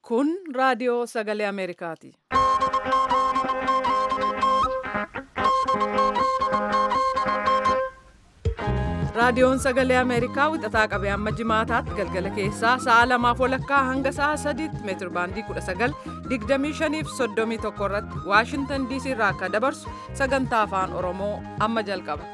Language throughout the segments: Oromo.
Kun raadiyoo sagalee Ameerikaati. Raadiyoon sagalee Ameerikaa wixataa qabee hamma jimaataatti galgala keessaa sa'a lamaaf walakkaa hanga sa'a sadiitti meetir baandii 19 25 fi 31 irratti Waashintan DC irraa akka dabarsu sagantaa afaan Oromoo amma jalqaba.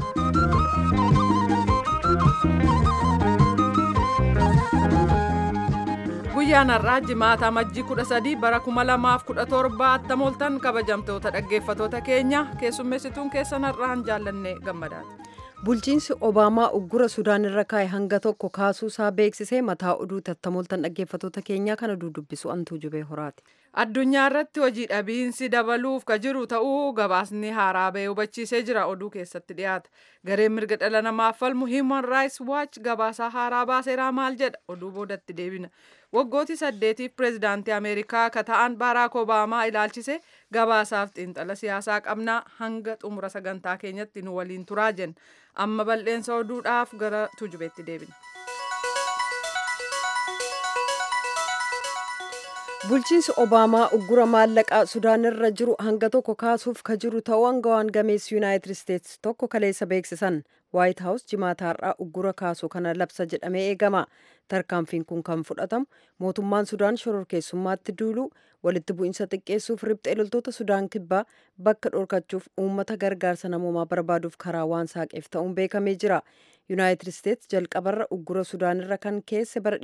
Guyyaan har'aa jimaata majjii 13 bara 2017 attamoltan kabajamtoota dhaggeeffatoota keenya keessummeessituun keessan har'aan jaallanne gammadaati. Bulchiinsi Obaamaa uggura Sudaan irra kaa'e hanga tokko kaasuu isaa beeksisee mataa oduu tattamoltan dhaggeeffatoota keenyaa kana dudubbisu antuu jubee horaati. Addunyaa irratti hojii dhabiinsi dabaluuf ka jiru ta'uu gabaasni haaraa bahee hubachiisee jira oduu keessatti dhiyaata. Gareen mirga dhala namaaf falmu Human Rights Watch gabaasaa haaraa baaseeraa maal jedha oduu boodatti deebina. Waggooti saddeetiif pireezidaantii Ameerikaa ka ta'an Baaraak Obaamaa ilaalchise gabaasaaf xiinxala siyaasaa qabnaa hanga xumura sagantaa keenyatti nu waliin turaa jenna. Amma bal'eensa oduudhaaf gara tujubeetti deebina. Bulchiinsi Obaamaa uggura maallaqaa Sudaan irra jiru hanga tokko kaasuuf ka jiru ta'uu aangawaan gameessi Yuunaayitid Isteetsi tokko kaleessa beeksisan. Waayit Haawus jimaata har'aa uggura kaasuu kana labsa jedhamee eegama. Tarkaanfiin kun kan fudhatamu mootummaan Sudaan shororkeessummaatti duuluu walitti bu'iinsa xiqqeessuuf riphxee loltoota Sudaan kibbaa bakka dhorkachuuf uummata gargaarsa namoomaa barbaaduuf karaa waan saaqeef ta'uun beekamee jira. Yuunaayitid Isteetsi jalqabarra uggura Sudaan irra kan keesse bara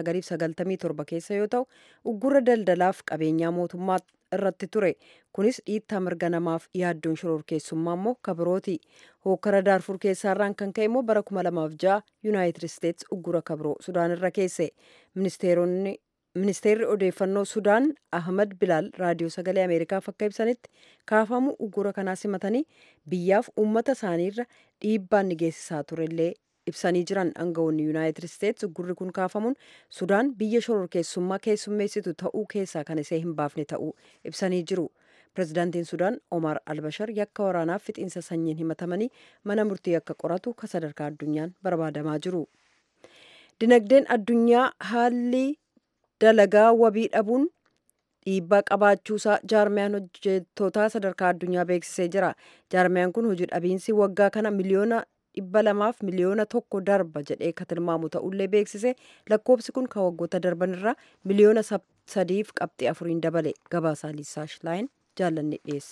1997 keessa yoo ta'u uggura daldalaaf qabeenyaa mootummaa irratti ture. Kunis dhiittaa mirga namaaf yaaddoon shororkeessummaa immoo kabirooti. Hookkara daarfur keessaarraan kan ka'e immoo bara 2006 Yuunaayitid Isteetsi uggura kabiroo Sudaan irra keesse. Ministeeronni Ministeerri odeeffannoo Sudaan Ahmad Bilaal raadiyoo sagalee Ameerikaaf akka ibsanitti kaafamuu uggura kanaa simatanii biyyaaf uummata isaaniirra dhiibbaan ni geessisaa turellee ibsanii jiran aangawoonni Yuunaayitid Isteetsi uggurri kun kaafamuun Sudaan biyya shororkeessummaa keessummeessitu ta'uu keessaa kan isee hin baafne ta'uu ibsanii jiru. Pireezidaantiin Sudaan Omar Albashar yakka waraanaaf fixiinsa sanyiin himatamanii mana murtii akka qoratu ka sadarkaa addunyaan barbaadamaa jiru. Dinagdeen addunyaa haalli dalagaa wabii dhabuun dhiibbaa qabaachuusaa jaarmiyaan hojjettootaa sadarkaa addunyaa beeksisee jira. Jaarmiyaan kun hojii dhabiinsi waggaa kana miliyoona dhibba lamaaf miliyoona tokko darba jedhee ka tilmaamu ta'ullee beeksise lakkoofsi kun kan waggoota darban irraa miliyoona sadiif qabxii afuriin dabale gabaasaa liisaa shilaayin jaallanne dhiyeessa.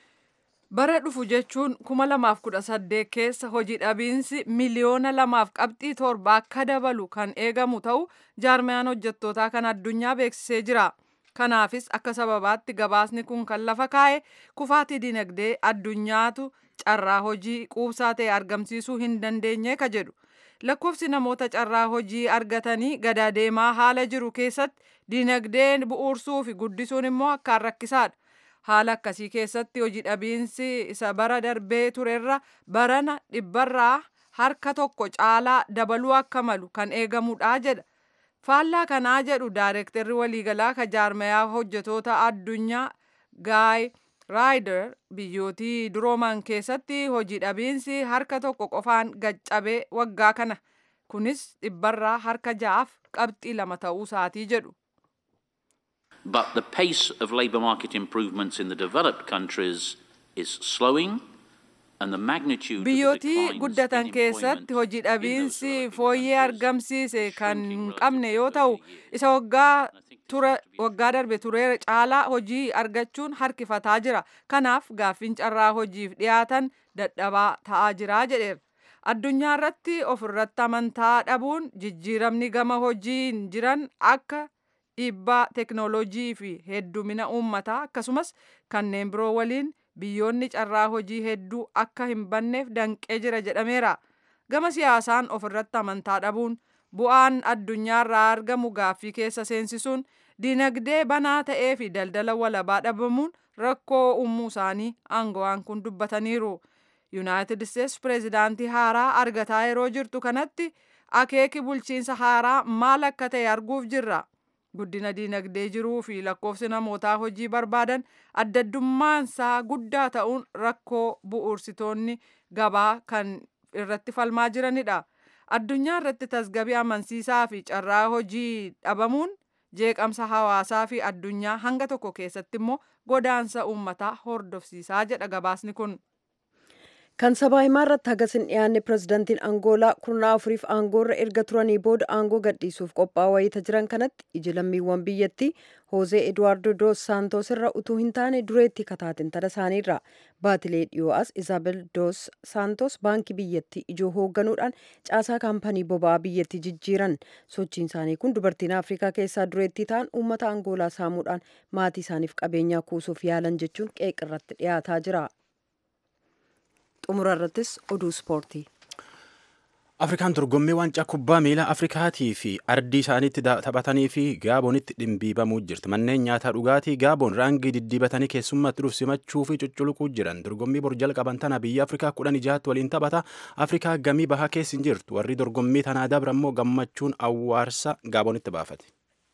Bara dhufu jechuun kuma lamaaf kudha saddeet keessa hojii dhabiinsi miliyoona lamaaf qabxii torba akka dabalu kan eegamu ta'u jaarmiyaan hojjettootaa kan addunyaa beeksisee jira. Kanaafis akka sababaatti gabaasni kun kan lafa kaa'e kufaatii dinagdee addunyaatu carraa hojii quubsaa ta'e argamsiisuu hin dandeenye ka jedhu. Lakkoofsi namoota carraa hojii argatanii gada deemaa haala jiru keessatti dinagdeen bu'uursuu fi guddisuun immoo akkaan rakkisaadha. Haala akkasii keessatti hojii dhabiinsi isa bara darbee turerra barana dhibbarraa harka tokko caalaa dabaluu akka malu kan eegamudha jedha. Faallaa kanaa jedhu daayirektarri waliigalaa ka jaarmayaa hojjetoota addunyaa Gaay Raayider biyyootii durooman keessatti hojii dhabiinsi harka tokko qofaan gaccabee waggaa kana. Kunis dhibbarraa harka ja'aaf qabxii lama ta'uu isaatii jedhu. But the pace of labour market improvements in the developed countries is slowing. Biyyootii guddatan keessatti hojii dhabiinsi fooyyee argamsiise kan hin qabne yoo ta'u isa waggaa darbe turee caalaa hojii argachuun harkifataa jira. Kanaaf gaaffiin carraa hojiif dhiyaatan dadhabaa ta'aa jira jedheera. Addunyaa irratti ofirratti amantaa dhabuun jijjiiramni gama hojiin jiran akka dhiibbaa teknooloojii fi heddumina uummataa akkasumas kanneen biroo waliin biyyoonni carraa hojii hedduu akka hin banneef danqee jira jedhameera. Gama siyaasaan ofirratti amantaa dhabuun bu'aan addunyaarraa argamu gaaffii keessa seensisuun dinagdee banaa ta'ee fi daldala walabaa dhabamuun rakkoo uumuu isaanii aangawaan kun dubbataniiru. Yuunaayitid Isteetsi pireezidaantii haaraa argataa yeroo jirtu kanatti akeeki bulchiinsa haaraa maal akka ta'e arguuf jirra. guddina diinagdee jiruu fi lakkoofsi namootaa hojii barbaadan addaddummaansaa guddaa ta'uun rakkoo bu'uursitoonni gabaa kan irratti falmaa jiranidha. Addunyaa irratti tasgabii amansiisaa fi carraa hojii dhabamuun jeeqamsa hawaasaa fi addunyaa hanga tokko keessatti immoo godaansa uummataa hordofsiisaa jedha gabaasni kun. kan sabaa himaa irratti hagas hin dhiyaanne pirezidantiin angoolaa kurnaa afuriif aangoorra erga turanii booda aangoo gadhiisuuf qophaa'aa wayita jiran kanatti iji lammiiwwan biyyattii hoozee eduwaardo dos saantos irra utuu hin taane dureetti kataatintala isaaniirra baatilee dhiyoo as izaabel dos saantos baankii biyyattii ijoo hoogganuudhaan caasaa kaampanii boba'aa biyyattii jijjiiran sochiin isaanii kun dubartiin afrikaa keessaa dureettii ta'an uummata angoolaa saamuudhaan maatii isaaniif qabeenyaa kuusuuf yaalan jechuun qeeqirratti dhiyaataa jira. xumura irrattis oduu ispoortii. Afrikaan dorgommii waancaa kubbaa miilaa Afrikaatii fi ardii isaaniitti taphatanii fi Gaabonitti dhimbiibamuu jirti. Manneen nyaataa dhugaatii Gaabon raangii diddiibatanii keessummaatti dhuuf simachuu fi cucculuquu jiran. Dorgommii bor jalqaban tana biyya Afrikaa kudhan ijaatti waliin taphata. Afrikaa gamii bahaa keessa hin jirtu. Warri dorgommii tanaa dabra immoo gammachuun awwaarsa Gaabonitti baafate.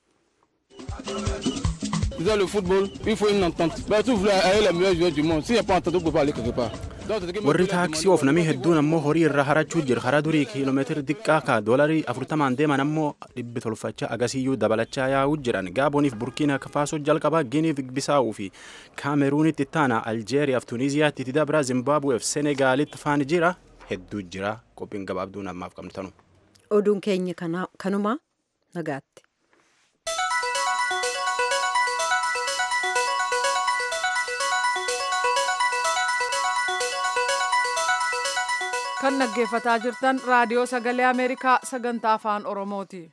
Dans le football, il faut une entente. Ben, tu voulais aller les meilleurs joueurs du monde. S'il n'y a pas entente, tu ne peux pas aller quelque part. warri taaksii of namii hedduun ammoo horii irra harachuu jira karaa durii kiiloomeetira xiqqaa ka doolarii afurtamaan deeman ammoo dhibbi tolfachaa agasiyyuu dabalachaa yaa'uu jiran gaaboniif burkiina faasoo jalqabaa giniif bisaa'uu fi kaameruunitti ittaana aljeeriyaaf tuniiziyaatti itti dabra zimbaabuweef senegaalitti faan jira hedduu jira qophiin gabaabduun ammaaf qabnu tanu. oduun keenya kanuma nagaatti. kan dhaggeeffataa jirtan raadiyoo sagalee ameerikaa sagantaa afaan oromooti.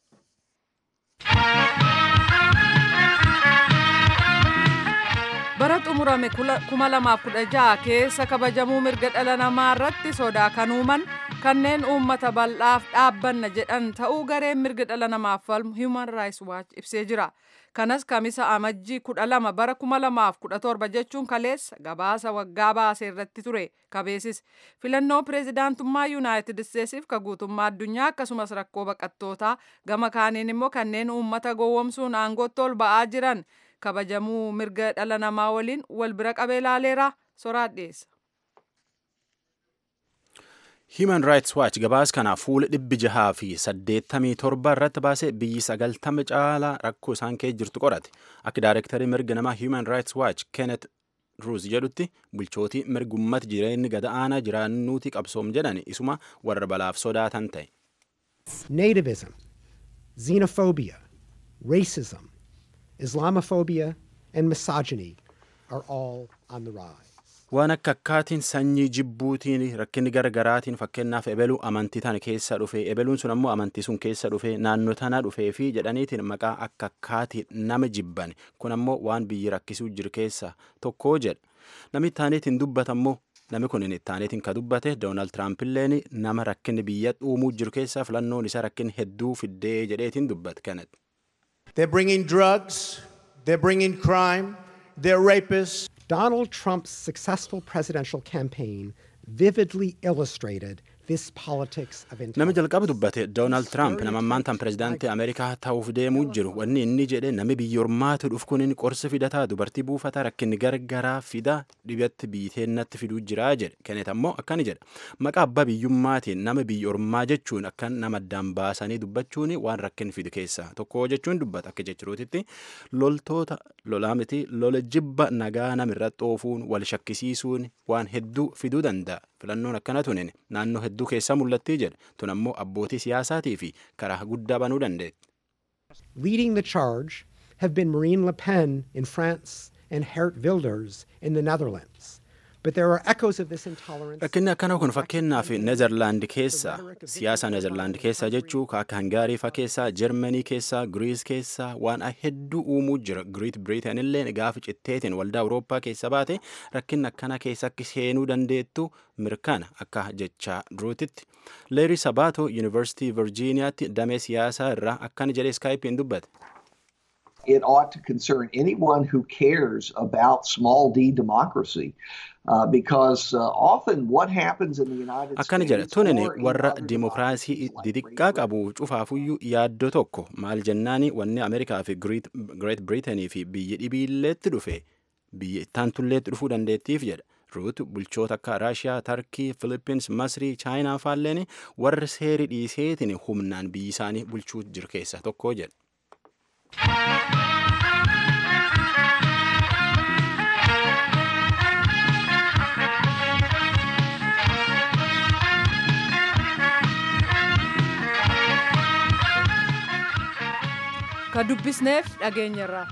bara xumurame kuma lamaaf kudha jaha keessa kabajamuu mirga dhala namaa irratti sodaa kan uuman kanneen uummata bal'aaf dhaabbanna jedhan ta'uu gareen mirga dhala namaaf falmu human rights watch ibsee jira. kanas kamisa amajjii kudha lama bara kuma lamaaf kudha torba jechuun kaleessa gabaasa waggaa baasee irratti ture kabeesis filannoo pireezidaantummaa yuunaayitid isteetsiif ka guutummaa addunyaa akkasumas rakkoo baqattootaa gama kaaniin immoo kanneen uummata gowwomsuun aangootti ol ba'aa jiran kabajamuu mirga dhala namaa waliin wal bira qabee ilaaleera soraa dhiyeessa. Human Rights Watch gabaas kana fuula dhibbi jahaa fi saddeettamii torba irratti baasee biyyi sagaltama caalaa rakkoo isaan keessa jirtu qorate. Akka daayirektarii mirga namaa Human Rights Watch Kenneth Roos jedhutti bulchootii mirga uummata jireenyi gad aanaa jiraannuuti qabsoom jedhan isuma warra balaaf sodaatan ta'e. Nativism, xenophobia, racism, Islamophobia, and misogyny are all on the rise. waan akka akkaatiin sanyii jibbuutiin rakkinni gargaraatiin fakkeenyaaf ebeluu amantii tana keessa dhufe ebeluun sun ammoo amantii sun keessa dhufe naannoo tana dhufee fi jedhaniitiin maqaa akka akkaatiin nama jibban kun ammoo waan biyyi rakkisuu jiru keessa tokko jedha namni taaneetiin dubbatammoo namni kun taaneetiin ka dubbate doonaald tiraampiilleen nama rakkinni biyya uumuu jiru keessa filannoon isaa rakkinni hedduu fiddee jedheetiin dubbate kanatti. They're bringing drugs, they're bringing crime, they're rapists. Donald Trump's successful presidential campaign vividly illustrated this politics of Nama intolerance. jalqaba dubbate Doonaald Tiraamp nama ammaan tan pirezidaantii Ameerikaa ta'uuf deemuu jiru. Wanni inni jedhe nami biyya ormaatu dhufu kun qorsa fidataa dubartii buufataa rakkinni gargaraa fida dhibatti biiteennatti fiduu jira jedhe. Kennet ammoo akkani jedha. Maqaa abbaa biyyummaatiin nama biyya ormaa jechuun akka nama addaan baasanii dubbachuun waan rakkin fidu keessaa tokko jechuun dubbata akka jechuutitti loltoota lolaa miti lola jibba nagaa namirratti oofuun wal shakkisiisuun waan hedduu fiduu danda'a. Filannoon akkana tunin naannoo hedduu keessaa mul'attii jedha. Tun ammoo abbootii siyaasaatii fi karaa guddaa banuu dandeetti. Leading the charge have been Marine Le Pen in France and Geert Wilders in the Netherlands. But there are echoes of this intolerance. Rakkinni akkana kun fakkeenyaaf Nezerlaand keessa siyaasa Nezerlaand keessa jechuu akka Hangaarii fa keessaa Jarmanii keessaa Giriis keessaa waan hedduu uumuu jira. Giriit Biriiteen illee gaafa citteetiin waldaa Awurooppaa keessa baate rakkinni akkana keessa akka seenuu dandeettu mirkana akka jechaa duruutitti. Leerii Sabaato Yuunivarsiitii Virjiiniyaatti damee siyaasaa irraa akkana jedhee iskaayipiin dubbate. it ought to concern anyone who cares about small d democracy. Uh, because uh, often what happens in the United akkana States jedha tunin or in warra other dimokiraasii democracies like xixiqqaa Great qabu cufaafuyyuu yaaddoo tokko maal jennaani wanni ameerikaa fi greet biriitanii fi biyya dhibiilleetti dhufe biyya ittaantulleetti dhufuu dandeettiif jedha ruut bulchoota akka raashiyaa tarkii filippins masrii chaayinaa faalleen warra seeri dhiiseetiin humnaan biyyi isaanii bulchuu jiru keessaa tokko jedha ka dubbisneef dhageenyarraa.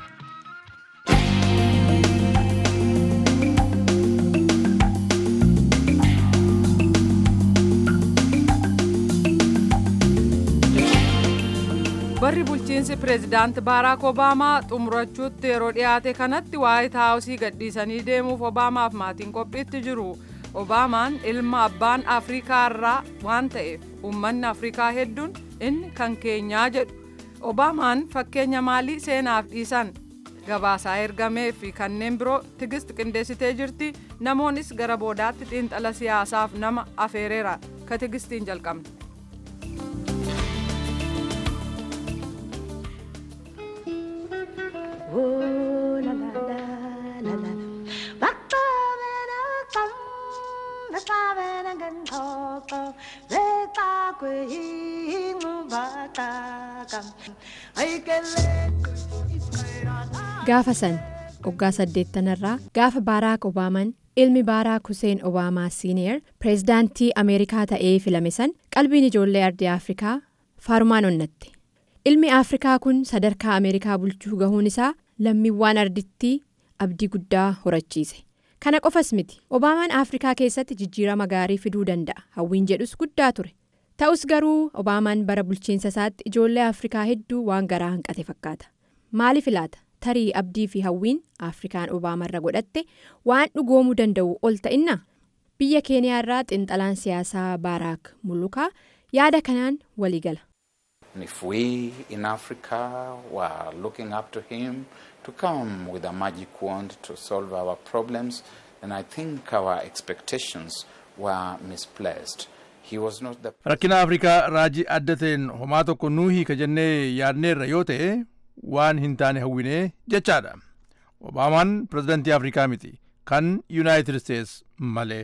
barri bulchiinsi pireezidaanti baaraak obaamaa xumurachuutti yeroo dhiyaate kanatti waayit haawusii gadhiisanii deemuuf obaamaaf maatiin qophiitti jiru obaamaan ilma abbaan afrikaa irraa waan ta'eef uummanni afrikaa hedduun inni kan keenyaa jedhu obaamaan fakkeenya maalii seenaaf dhiisan gabaasaa ergamee fi kanneen biroo tigist qindeessitee jirti namoonnis gara boodaatti xiinxala siyaasaaf nama afeereera ka tigistiin jalqabne. gaafa san waggaa saddeettanarraa gaafa baaraak obaamaan ilmi baaraak huseen obaamaa siiniyer pireezidaantii ameerikaa ta'ee filame san qalbiin ijoollee ardii afrikaa faarumaan onnatte ilmi afrikaa kun sadarkaa ameerikaa bulchuu gahuun isaa lammiiwwan ardittii abdii guddaa horachiise kana qofas miti obaamaan afrikaa keessatti jijjiirama gaarii fiduu danda'a hawwiin jedhus guddaa ture ta'us garuu obaamaan bara bulchiinsa isaatti ijoollee afrikaa hedduu waan garaa hanqate fakkaata maaliif ilaata tarii abdii fi hawwiin afrikaan obaamarra godhatte waan dhugoomuu danda'u ol ta'inna biyya keeniyaa irraa xiinxalaan siyaasaa baaraak mulukaa yaada kanaan waliigala. If we in Africa were looking up to him to come with a magic wand to solve our problems, then I think our expectations were misplaced. He was not the rakkina afrikaa raajii adda ta'een homaa tokko nuu hiika jennee yaadneerra yoo ta'e waan hin taane hawwinee jechaadha obaamaan pirezidantii afrikaa miti kan yuunaayitid isteets malee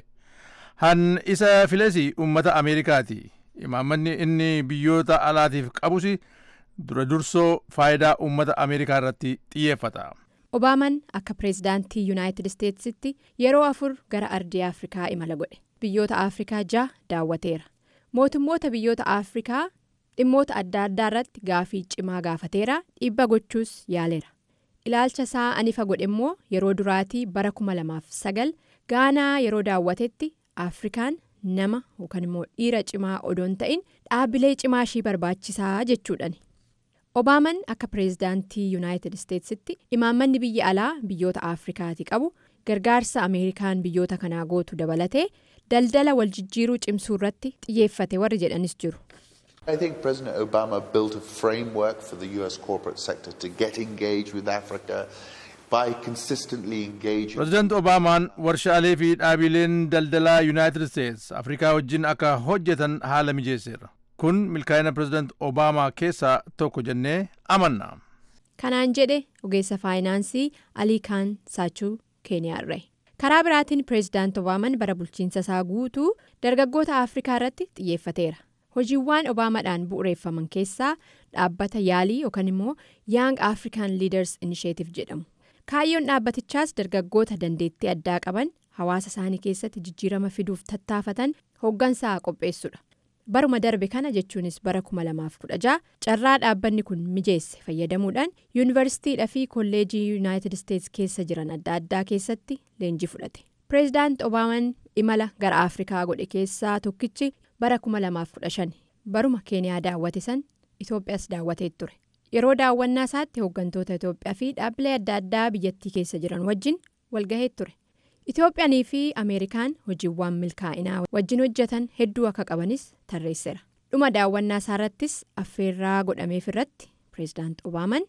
han isa filesi ummata ameerikaati imaammanni inni biyyoota alaatiif qabus dura dursoo faayidaa ummata ameerikaa irratti xiyyeeffata. obaamaan akka pireezidaantii yuunaayitid isteetsitti yeroo afur gara ardii afrikaa imala godhe biyyoota afrikaa ja'a daawwateera mootummoota biyyoota afrikaa dhimmoota adda addaa irratti gaafii cimaa gaafateera dhiibba gochuus yaaleera ilaalcha isaa anifa godhe immoo yeroo duraatii bara 2009 gaanaa yeroo daawwatetti afrikaan nama yookaan immoo dhiira cimaa odoon ta'in dhaabbilee cimaa ishii barbaachisaa jechuudhani. obaaman akka pireezidaantii yuunaayitid isteetsitti imaammanni biyya alaa biyyoota afrikaati qabu gargaarsa ameerikaan biyyoota kanaa gootu dabalatee daldala wal jijjiiruu cimsuu irratti xiyyeeffate warri jedhanis jiru. I think President Obama built a framework for the US corporate sector to get engaged with Africa by consistently engaging. Pireezidaanti Obaamaan warshaalee fi dhaabileen daldalaa Yuunaayitid Isteets Afrikaa wajjin akka hojjetan haala mijeesseera. Kun milkaa'ina pireezidaanti Obaamaa keessaa tokko jennee amanna. Kanaan jedhe ogeessa faayinaansii Alii Kaan Saachuu Keeniyaarra. Karaa biraatiin pireezidaanti Obaamaan bara bulchiinsa isaa guutuu dargaggoota Afrikaa irratti xiyyeeffateera. hojiiwwan obaamaadhaan bu'uureeffaman keessaa dhaabbata yaalii yookaan immoo young african leaders initiative jedhamu kaayyoon dhaabbatichaas dargaggoota dandeettii addaa qaban hawaasa isaanii keessatti jijjiirama fiduuf tattaafatan hooggansaa qopheessudha baruma darbe kana jechuunis bara 2016 carraa dhaabbanni kun mijeesse fayyadamuudhaan yuunivarsiitiidhaa fi kolleejii yuunaayitid isteets keessa jiran adda addaa keessatti leenjii fudhate pireezidaanti obaamaan imala gara afrikaa godhe keessaa tokkichi. bara 2015 baruma keeniyaa daawwate san itoophiyaas daawwatee ture yeroo daawwannaa isaatti hooggantoota itoophiyaa fi dhaabbilee adda addaa biyyattii keessa jiran wajjin walgahee ture itoophiyaanii fi ameerikaan hojiiwwan milkaa'inaa wajjin hojjetan hedduu akka qabanis tarreesseera dhuma daawwannaa isaarrattis affeerraa godhameef irratti pireezidaanti obaaman.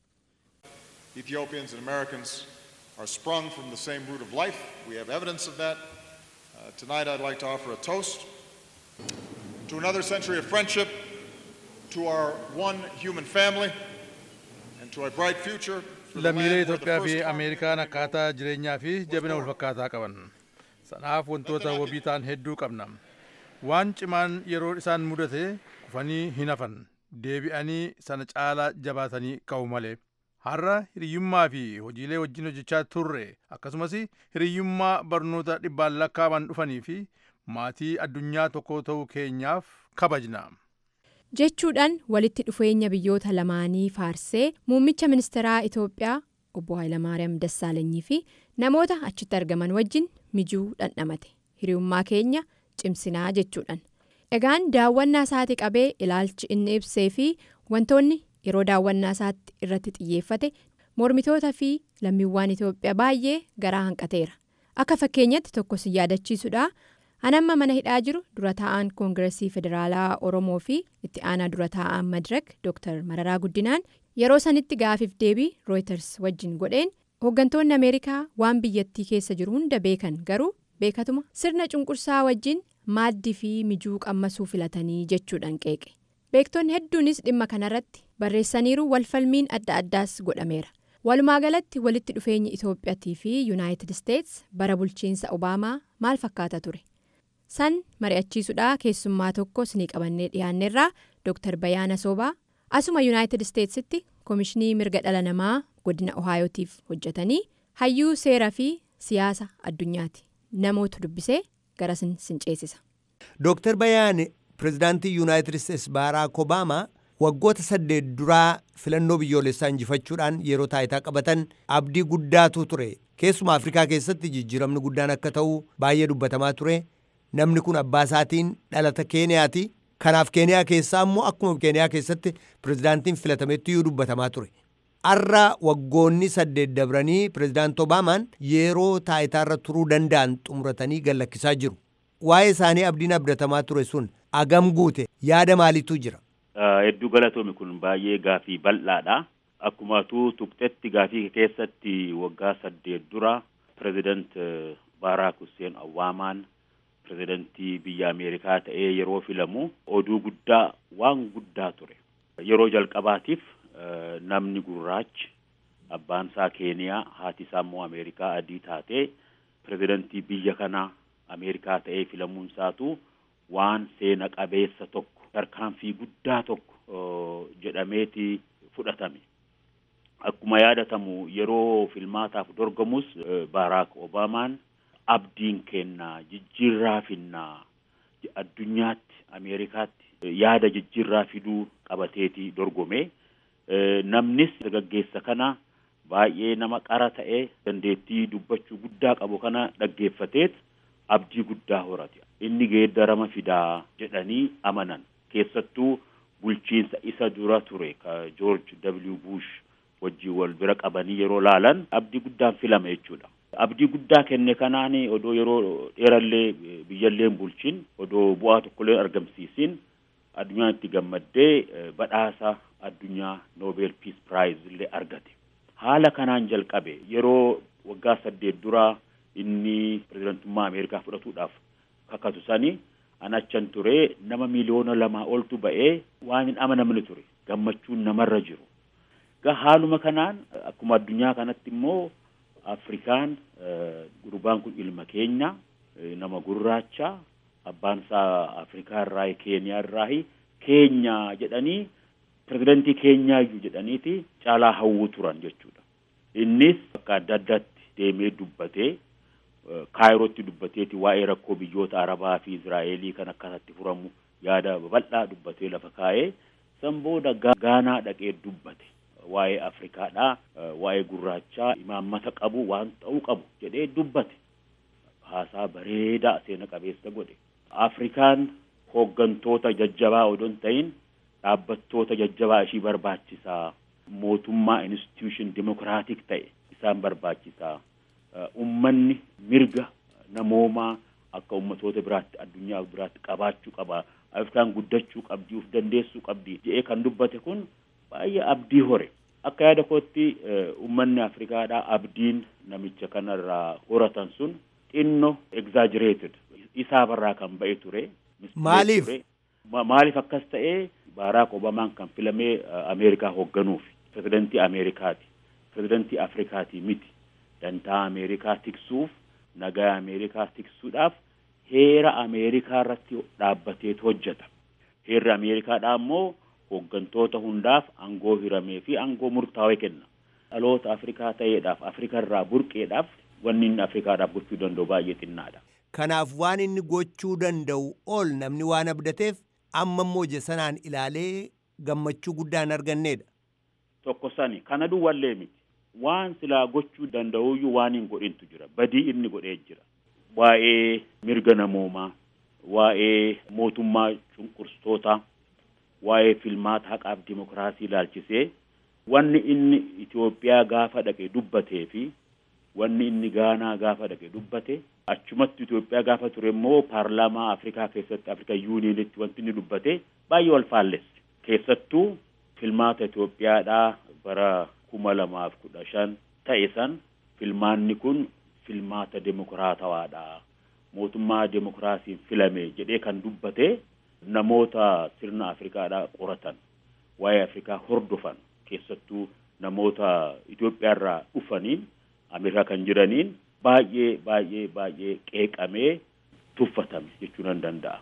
Ethiopians and Americans are sprung from the same root of life. We have evidence of that. Uh, tonight I'd like to offer a toast. to another century of friendship, to our one human family, and to a bright future. lammiilee Itoophiyaa fi Ameerikaan akkaataa jireenyaa fi jabina walfakkaataa qaban. Sanaaf wantoota wabii ta'an hedduu qabna. Waan cimaan yeroo isaan mudate kufanii hin hafan. deebi'anii sana caalaa jabaatanii ka'u malee har'a hiriyyummaa fi hojiilee wajjin hojjechaa turre akkasumas hiriyyummaa barnoota dhibbaan lakkaaban dhufanii fi maatii addunyaa tokko ta'uu keenyaaf kabajna. jechuudhaan walitti dhufeenya biyyoota lamaanii faarsee muummicha ministeeraa itoophiyaa obbo Hayilamaariyaam Dassaalanyii fi namoota achitti argaman wajjin mijuu dhandhamate hiriyummaa keenya cimsinaa jechuudhaan. Egaan daawwannaa isaati qabee ilaalchi inni ibsee fi wantoonni yeroo daawwannaa isaatti irratti xiyyeeffate mormitoota fi lammiiwwan Itoophiyaa baay'ee garaa hanqateera. Akka fakkeenyatti tokko si yaadachiisudha. Anamma mana hidhaa jiru dura taa'aan koongiresii federaalaa Oromoo fi itti aanaa dura taa'aan Madirak Dr. Mararaa Guddinaan yeroo sanitti gaafiif deebii Reuters wajjin godheen hooggantoonni Ameerikaa waan biyyattii keessa jiru hunda beekan garuu beekatuma sirna cunqursaa wajjin maaddii fi mijuu qammasuu filatanii jechuudhaan qeeqe. Beektonni hedduunis dhimma kanarratti barreessaniiru walfalmiin adda addaas godhameera. Walumaa galatti walitti dhufeenyi Itoophiyaatii fi Yuunaayitid Isteets bara bulchiinsa Obaamaa maal fakkaata ture? san mari'achiisuudha keessummaa tokko sinii qabannee dhiyaanneerraa Dr. Bayaana Soobaa asuma Yuunaayitid Isteetsitti Koomishinii Mirga Dhala Namaa godina Ohaayotiif hojjetanii hayyuu seeraa fi siyaasa addunyaati namoota dubbisee garasin sin ceesisa. Dr. Bayaan pirezidaantii Yuunaayitid Isteets Baaraak Obaamaa waggoota saddeet duraa filannoo biyyoolessaa injifachuudhaan yeroo taayitaa qabatan abdii guddaatu ture keessumaa Afrikaa keessatti jijjiiramni guddaan akka ta'u baay'ee dubbatamaa ture. namni kun abbaa isaatiin dhalata keeniyaati kanaaf keeniyaa keessaa immoo akkuma keeniyaa keessatti pirezidaantiin filatametti iyyuu dubbatamaa ture har'a waggoonni saddeet dabranii pirezidaanti obaamaan yeroo taayitaarra turuu danda'an xumuratanii gallakkisaa jiru waa'ee isaanii abdiin abdatamaa ture sun agam guute yaada maaliitu jira. hedduu galatoomi kun baay'ee gaafii bal'aadha akkumatu tuqxetti gaafii keessatti waggaa saddeet dura pirezidaant baaraak hussein obaamaan pirezidantii biyya ameerikaa ta'ee yeroo filamu oduu guddaa waan guddaa ture yeroo jalqabaatiif namni gurraachi abbaan isaa keeniyaa haati isaa immoo ameerikaa adii taatee pirezidantii biyya kanaa ameerikaa ta'ee filamuun isaatu waan seena qabeessa tokko tarkaanfii guddaa tokko jedhameeti fudhatame akkuma yaadatamu yeroo filmaataaf dorgamus baaraak obaamaan abdiin kennaa jijjiirraa finnaa addunyaatti ameerikaatti yaada jijjiirraa fiduu qabateeti dorgome namnis dargaggeessa kana baay'ee nama qara ta'e dandeettii dubbachuu guddaa qabu kana dhaggeeffateet abdii guddaa horate inni geeddarama fidaa jedhanii amanan keessattuu bulchiinsa isa dura ture ka joorj w bush wajjin wal bira qabanii yeroo laalan abdii guddaan filame jechuudha. abdii guddaa kenne kanaan odoo yeroo dheerallee biyyalleen bulchin odoo bu'aa tokkollee argamsiisin addunyaan itti gammaddee badhaasa addunyaa noobel piis piraayiz illee argate haala kanaan jalqabe yeroo waggaa saddeet duraa inni pirezidantummaa ameerikaa fudhatuudhaaf kakatu sani an achan ture nama miliyoona lamaa oltu ba'ee waan hin amanamne ture gammachuun namarra jiru ga haaluma kanaan akkuma addunyaa kanatti immoo Afrikaan gurbaan kun ilma keenya nama gurraacha abbaan isaa Afrikaa irraa Keeniyaa irraa keenya jedhanii pirezidantii keenyaayyuu jedhaniiti caalaa hawwu turan jechuudha. Innis bakka adda addaatti deemee dubbatee kaayirootti dubbateeti waa'ee rakkoo biyyoota Arabaa fi Israa'elii kan akkasatti furamu yaada babal'aa dubbatee lafa kaa'ee san booda Gaanaa dhaqee dubbate. waa'ee Afrikaadhaa waa'ee gurraachaa imaammata qabu waan ta'uu qabu jedhee dubbate haasaa bareedaa seena qabeessa godhe Afrikaan hooggantoota jajjabaa odoo hin ta'in dhaabbattoota jajjabaa ishii barbaachisaa mootummaa institution dimokiraatik ta'e isaan barbaachisaa ummanni mirga namoomaa akka ummatoota biraatti addunyaa biraatti qabaachuu qaba Afrikaan guddachuu qabdi uf dandeessuu qabdi jedhee kan dubbate kun baay'ee abdii hore akka yaada kootti ummanni afrikaadhaa abdiin namicha kanarraa horatan sun xinno exaggerated isaabarraa kan ba'e ture maaliif maaliif akkas ta'ee baaraak obamaan kan filamee ameerikaa hoogganuuf pirezidantii ameerikaati pirezidantii afrikaati miti dantaa ameerikaa tiksuuf nagaa ameerikaa tiksuudhaaf heera ameerikaa irratti dhaabbateetu hojjeta heerri ameerikaadhaa immoo hooggantoota hundaaf aangoo hiramee fi aangoo murtaawee kenna. Dhaloota Afrikaa ta'eedhaaf Afrikarraa burqeedhaaf wanni inni Afrikaadhaaf gochuu danda'u baay'ee xinnaadha. Kanaaf waan inni gochuu danda'u ol namni waan abdateef amma immoo sanaan ilaalee gammachuu guddaa hin arganneedha. Tokko sani kana duwwallee miti. Waan silaa gochuu danda'uyyuu waan hin godhintu jira. Badii inni godhee jira. Waa'ee mirga namoomaa, waa'ee mootummaa cunqursitoota, waa'ee filmaata haqaaf dimokiraasii ilaalchisee wanni inni Itoophiyaa gaafa dhaqe dubbatee fi wanni inni Gaanaa gaafa dhaqe dubbate achumatti Itoophiyaa gaafa ture immoo paarlaamaa Afrikaa keessatti Afrika yuuniinitti wanti inni dubbate baay'ee wal faallesse. Keessattuu filmaata Itoophiyaadhaa bara kuma lamaaf kudha shan ta'e san filmaanni kun filmaata demokiraatawaadha. Mootummaa demokiraasiin filame jedhee kan dubbate namoota sirna Afrikaadhaa qoratan waa'ee Afrikaa hordofan keessattuu namoota Itoophiyaarraa dhufaniin Ameerikaa kan jiraniin baay'ee baay'ee baay'ee qeeqamee tuffatame jechuu nan danda'a.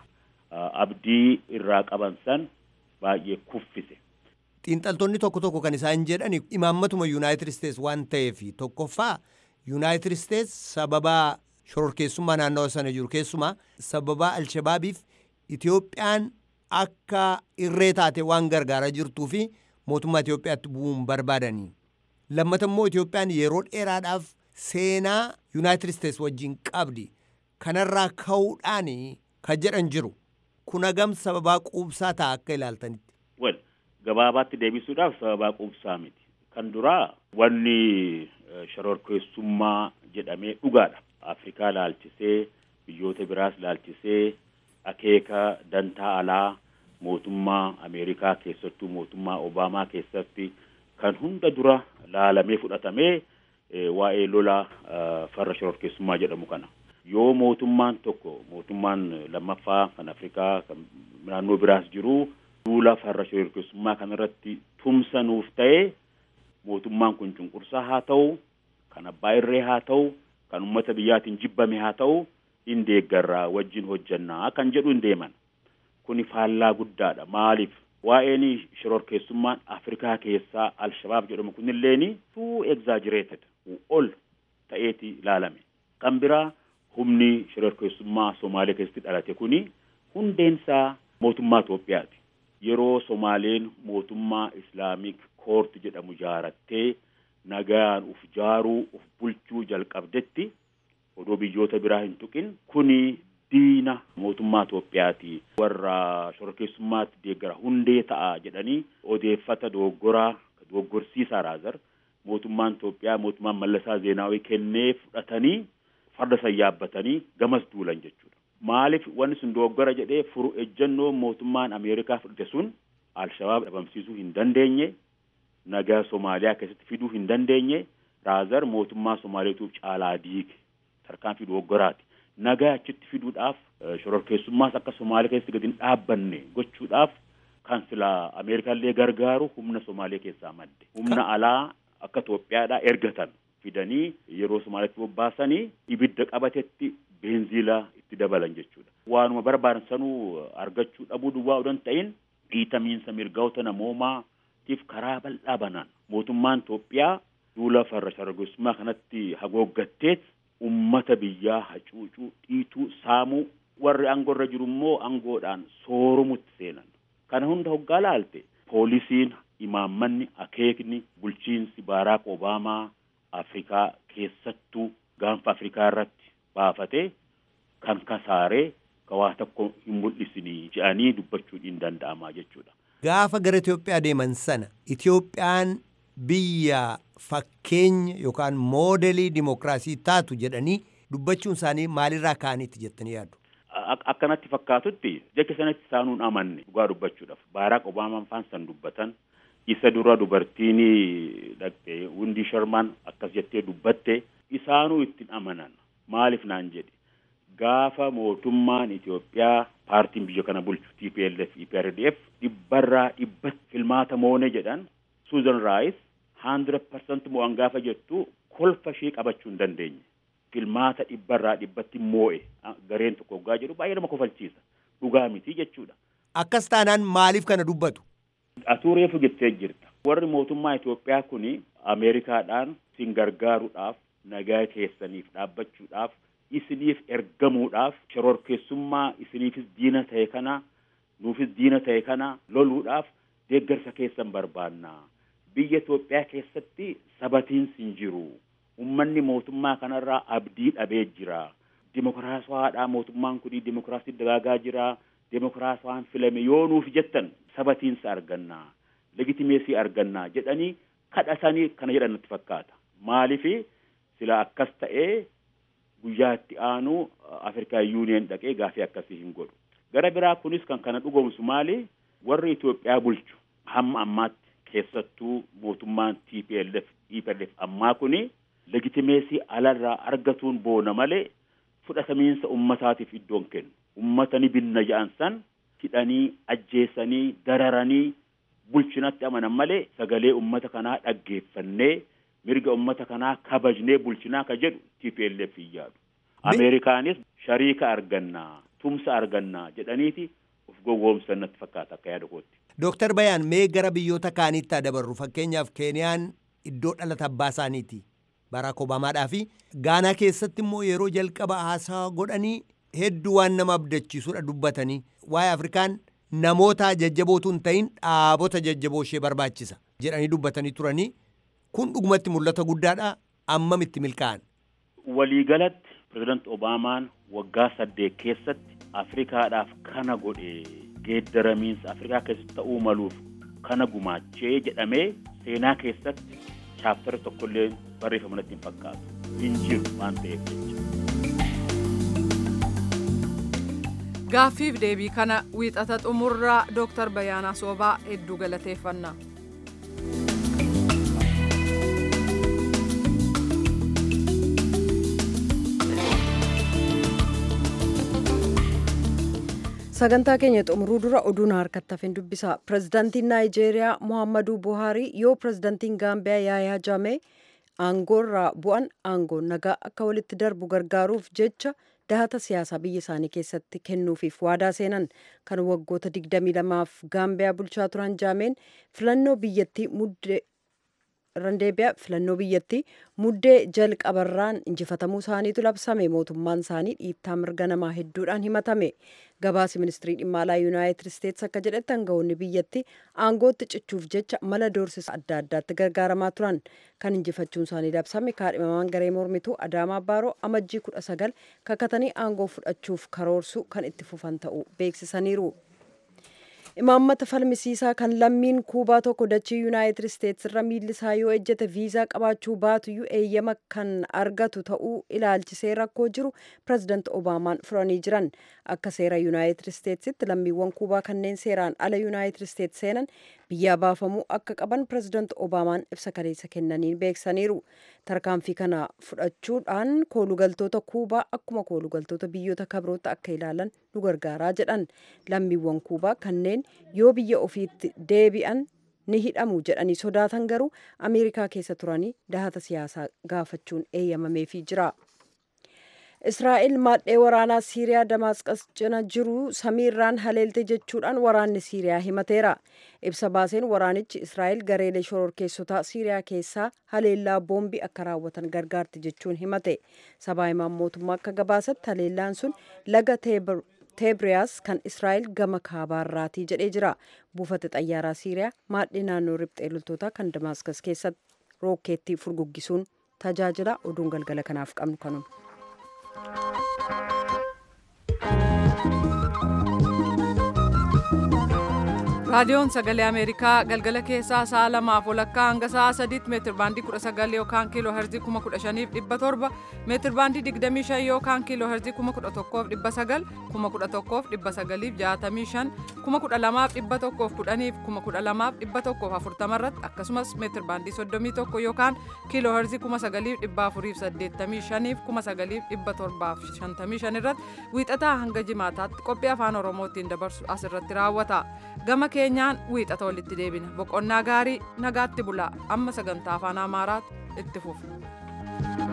Abdii irraa qaban san baay'ee kuffise. Xiinxaltoonni tokko tokko kan isaan jedhan imaammatuma Yuunaayitid Isteets waan ta'eef tokkoffaa Yuunaayitid Isteets sababa shororkeessummaa naannawa sana jiru keessumaa sababa Alshabaabiif Itoophiyaan akka irree taate waan gargaaraa jirtuu fi mootummaa Itoophiyaatti bu'uun barbaadanii. Lammata immoo Itoophiyaan yeroo dheeraadhaaf seenaa Yuunaayitid Isteets wajjin qabdi. Kanarraa ka'uudhaan kan jedhan jiru. Kun hagam sababaa quubsaa ta'a akka ilaaltanitti. Well, gabaabaatti deebisuudhaaf sababaa quubsaa miti. Kan duraa wanni shororkeessummaa jedhamee dhugaadha. Afrikaa laalchisee biyyoota biraas laalchisee akeeka dantaa alaa mootummaa Ameerikaa keessattuu mootummaa Obaamaa keessatti kan hunda dura laalamee fudhatamee waa'ee lola farra shororkeessummaa jedhamu kana. Yoo mootummaan tokko mootummaan lammaffaa kan Afrikaa kan naannoo biraas jiru duula farra shororkeessummaa kanarratti tumsa nuuf ta'e mootummaan kun cunqursaa haa ta'u kan abbaa irree haa ta'u kan uummata biyyaatiin jibbame haa ta'u in deeggarraa wajjin hojjannaa kan jedhu hin deeman. Kuni faallaa guddaadha. Maaliif? Waa'een shororkeessummaan Afrikaa keessaa Alshabaab jedhamu kunilleeni too exaggerated ol ta'eeti ilaalame. Kan biraa humni shororkeessummaa Somaalee keessatti dhalate kuni hundeensaa mootummaa Itoophiyaati. Yeroo Somaaleen mootummaa Islaamik koort jedhamu jaarattee nagaan uf jaaruu uf bulchuu jalqabdetti odoo biyyoota biraa hin tuqin kuni diina mootummaa Itoophiyaati warra shororkeessummaatti deeggara hundee ta'a jedhanii odeeffata dogoggoraa dogoggorsiisaa raazar mootummaan Itoophiyaa mootummaan Mallasaa Zeenaawii kennee fudhatanii farda san yaabbatanii gamas duulan jechuudha. Maaliif wanni sun dogoggora jedhee furu ejjennoo mootummaan Ameerikaa fudhate sun Alshabaab dhabamsiisuu hin dandeenye nagaa Somaaliyaa keessatti fiduu hin dandeenye raazar mootummaa Somaaleetu caalaa diige tarkaanfii dogoggoraati. Nagaa achitti fiduudhaaf shororkeessummaas akka Somaalee keessatti gadi hin dhaabbanne gochuudhaaf kan silaa Ameerikaallee gargaaru humna Somaalee keessaa madde. Humna alaa akka Itoophiyaadhaa ergatan fidanii yeroo Somaaleetti bobbaasanii ibidda qabatetti beenziilaa itti dabalan jechuudha. Waanuma barbaadan sanuu argachuu dhabuu duwwaa odoo hin ta'in dhiitamiinsa mirgoota namoomaatiif karaa bal'aa banaan mootummaan Itoophiyaa duula farra shororkeessummaa kanatti hagooggatteet ummata biyyaa hacuucuu dhiituu saamuu warri aangoorra jiru immoo aangoodhaan soorumutti seenan. Kana hunda hoggaa laalte poolisiin imaammanni akeekni bulchiinsi Baaraak Obaamaa Afrikaa keessattuu gaanfa Afrikaa irratti baafatee kan kasaaree waa tokko hin mul'isinii jedhanii dubbachuun hin danda'amaa jechuudha. Gaafa gara Itoophiyaa deeman sana Itoophiyaan biyya fakkeenya yookaan moodelii dimokiraasii taatu jedhanii dubbachuun isaanii maalirraa ka'aniiti jettanii yaaddu? Akkanatti fakkaatutti jecha sanatti isaanuun amanne dhugaa dubbachuudhaaf Baaraak Obaamaan faan san dubbatan isa dura dubartiin dhaqxe Windii Sharmaan akkas jettee dubbatte isaanuu ittiin amanan maaliif naan jedhe gaafa mootummaan Itoophiyaa paartiin biyya kana bulchu TPLF EPRDF dhibbarraa dhibbatti filmaata moone jedhan Susan Rice hundred percent mo'an gaafa jettu kolfa ishee qabachuu hin dandeenye. Filmaata dhibbarraa dhibbatti moo'e gareen tokko hoggaa jedhu baay'ee nama kofalchiisa. Dhugaa miti jechuudha. Akkas taanaan maaliif kana dubbatu? atuu reefu jettee jirta warri mootummaa Itoophiyaa kun Ameerikaadhaan isin gargaaruudhaaf nagaa keessaniif dhaabbachuudhaaf isiniif ergamuudhaaf shororkeessummaa isiniifis diina ta'e kana nuufis diina ta'e kana loluudhaaf deeggarsa keessan barbaanna biyya Itoophiyaa keessatti sabatiinsi hin jiru ummanni mootummaa kanarraa abdii dhabee jira dimokiraasiwaadhaa mootummaan kun dimokiraasii dagaagaa jira dimokiraasiwaan filame yoo nuuf jettan sabatiinsa arganna legitimeesii arganna jedhanii kadhatanii kana jedhan natti fakkaata maalifi sila akkas ta'ee guyyaa itti aanu afrikaa yuuniyeen dhaqee gaafii akkasii hin godhu gara biraa kunis kan kana dhugoomsu maali warri Itoophiyaa bulchu hamma ammaatti keessattuu mootummaan TPLF EPLF ammaa kuni legitimeesii alarraa argatuun boona malee fudhatamiinsa ummataatiif iddoon kennu ummata ni binna ja'an san hidhanii ajjeesanii dararanii bulchinatti amanan malee sagalee ummata kanaa dhaggeeffannee mirga ummata kanaa kabajnee bulchinaa ka jedhu TPLF hin yaadu. Ameerikaanis shariika argannaa tumsa argannaa jedhaniiti of gowwoomsan natti fakkaata akka yaada kootti. Dooktar Bayaan mee gara biyyoota kaaniitti haa dabarru fakkeenyaaf Keeniyaan iddoo dhalata abbaa isaaniiti. Baraak Obaamaadhaa fi Gaanaa keessatti immoo yeroo jalqaba haasaa godhanii hedduu waan nama abdachiisudha dubbatanii waa'ee Afrikaan namoota jajjabootu hin ta'in dhaabota jajjaboo ishee barbaachisa jedhanii dubbatanii turanii kun dhugumatti mul'ata guddaadha ammamitti milkaa'an. Waliigalatti pireezidant Obaamaan waggaa saddeet keessatti Afrikaadhaaf kana godhe geeddaramiinsa Afrikaa keessatti ta'uu maluuf kana gumaachee jedhamee seenaa keessatti chaaftara tokkollee barreeffama natti hin fakkaatu hin jiru waan ta'eef jecha. Gaaffiif deebii kana wiixata xumurraa Dooktar Bayaanaa Soobaa hedduu galateeffannaa. sagantaa keenya xumuruu dura oduun harkatti hafin dubbisa pirezidaantiin naayijeeriyaa mohaammaduu buhaarii yoo pirezidaantiin gaambiyaa yaayaa jaamee aangoorraa bu'an aangoon nagaa akka walitti darbu gargaaruuf jecha dahata siyaasaa biyya isaanii keessatti kennuufiif waadaa seenan kan waggoota 22f gaambiyaa bulchaa turan jaameen filannoo biyyattii muddee randeebiyaa filannoo biyyattii muddee jalqabarraan injifatamuu isaaniitu labsame mootummaan isaanii dhiittaa mirga namaa hedduudhaan himatame gabaasi ministirii dhimma alaa yuunaayitid isteetsi akka jedhetti aangawoonni biyyattii aangootti cichuuf jecha mala doorsisa adda addaatti gargaaramaa turan kan injifachuun isaanii labsame kaadhimamaan garee mormituu adaamaa baaroo amajjii kudha sagal kakatanii aangoo fudhachuuf karoorsuu kan itti fufan ta'uu beeksisaniiru. imaammata falmisiisaa kan lammiin kuubaa tokko dachii yuunaayitid isteetsi irra miilli isaa yoo ejjete viizaa qabaachuu baatuyyuu eeyyama kan argatu ta'uu ilaalchisee rakkoo jiru pirezidaant obaamaan furanii jiran akka seera yuunaayitid isteetsitti lammiiwwan kuubaa kanneen seeraan ala yuunaayitid isteetsi seenan biyyaa baafamuu akka qaban pirezidaant obaamaan ibsa kaleessa kennaniin beeksaniiru tarkaanfii kana fudhachuudhaan koolugaltoota kuubaa akkuma koolugaltoota biyyoota kabroota akka ilaalan nu gargaaraa jedhan lammiiwwan kuubaa kanneen yoo biyya ofiitti deebi'an ni hidhamu jedhanii sodaatan garuu ameerikaa keessa turanii dahata siyaasaa gaafachuun eeyyamameefii jira. Israa'el maadhee waraanaa Siiriyaa Damaasqas cina jiru samiirraan haleelte jechuudhaan waraanni Siiriyaa himateera. Ibsa baaseen waraanichi Israa'el gareelee shororkeessotaa Siiriyaa keessaa haleellaa boombii akka raawwatan gargaarti jechuun himate. Sabaa himaan mootummaa akka gabaasatti haleellaan sun laga teebriyaas kan Israa'el gama kaabaarraatii jedhee jira. Buufata xayyaaraa Siiriyaa maadhee naannoo riphxee loltootaa kan Damaasqas keessatti rookeettii furguggisuun tajaajila oduun galgala kanaaf qabnu kanuma. raadiyoon sagalee ameerikaa galgala keessaa sa'a lamaaf walakkaa hanga sa'a sadiitti meetir baandii kudha sagal yookaan kiiloo herzii kuma kudha shaniif dhibba torba meetir baandii digdamii shan yookaan kiiloo herzii kuma kudha tokkoof dhibba sagal kuma kudha tokkoof dhibba sagaliif jaatamii shan kuma kudha lamaaf dhibba tokkoof kudhaniif kuma kudha lamaaf dhibba tokkoof afurtama irratti akkasumas meetir baandii soddomii tokko yookaan kiiloo herzii kuma sagaliif dhibba afuriif saddeettamii shaniif kuma sagaliif dhibba torbaaf shantamii shan irratti wiixataa hanga jimaataatti qophii afaan oromootiin dabarsu asirratti raawwata gama keenyaan wiixata walitti deebina boqonnaa gaarii nagaatti bulaa amma sagantaa afaan amaaraatu itti fufa.